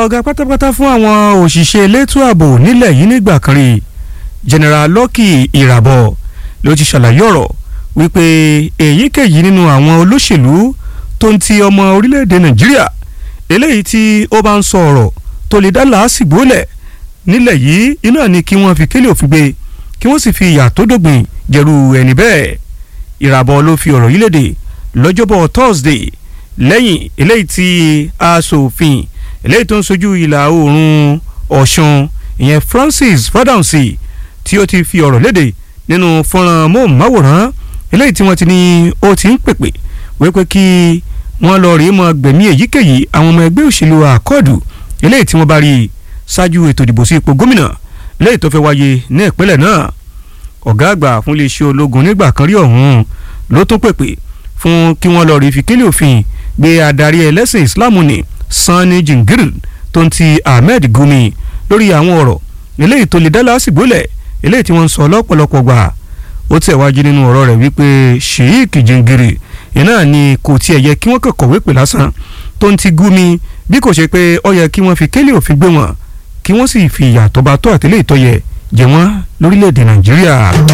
ọ̀gá pátápátá fún àwọn òṣìṣẹ́ elétò ààbò nílẹ̀ yìí nígbà kan rí general Lucky Irabor ló ti ṣàlàyé ọ̀rọ̀ wípé èyíkéyìí nínú àwọn olóṣèlú tó ń ti ọmọ orílẹ̀-èdè Nàìjíríà eléyìí tí ó bá ń sọ ọ̀rọ̀ tó lè dá làásìgbò lẹ̀ nílẹ̀ yìí iná ni kí wọ́n fi kélé òfin gbé kí wọ́n sì fi ìyà tó dógbìn jẹ̀rù ẹni bẹ́ẹ̀ Irabor ló fi ọ̀rọ̀ yìí léde lọ́jọ́bọ̀ Thursday lẹ́yìn eléyìí tí aṣòfin eléyìí tó ń sojú ìlà oòrùn Ọ̀ṣun ìyẹn Francis Fádàǹsì tí ó ti fi ọ̀rọ̀ léde nínú fọ́nrán móhùnmáwòrán eléyìí tí wọ́n ti ní ó ti ń pèpè wípé kí wọ́n lọ rèé mọ gbẹ̀mí èyíkéyìí àwọn ọmọ ẹgbẹ́ òṣèlú àkọọ̀dù eléyìí tí wọ́n bá rí ṣáájú ètò ìdìbò sí ipò gómìnà eléyìí tó fẹ́ wáyé ní ìpínlẹ̀ náà ọ̀gá àgbà fún iléeṣẹ́ ológun nígbà kan rí ọ̀hún ló tún pèpè fún kí wọ́n lọ rí fi kílì òfin gbé adarí ẹlẹ́sìn Islam ní Sani Jingir tó ń ti Ahmed Gumi lórí àwọn ọ̀rọ̀ eléyìí tó lè dá lásìgbò lẹ̀ eléyìí tí wọ́n ń sọ lọ́pọ̀lọpọ̀ gbà ó tẹ̀wájú nínú ọ̀rọ̀ rẹ̀ wípé Sheikh Jingir iná ni kò tiẹ̀ yẹ kí wọ́n kàn kọ̀wé pè lásán tó ń ti Gumi bí kò ṣe pé ó yẹ kí wọ́n fi kílì òfin gbé wọn kí wọ́n sì fi ìyà tó bá tó àtìlẹ́yìn tó yẹ jẹ wọ́n lórílẹ̀‐èdè Nàìjíríà.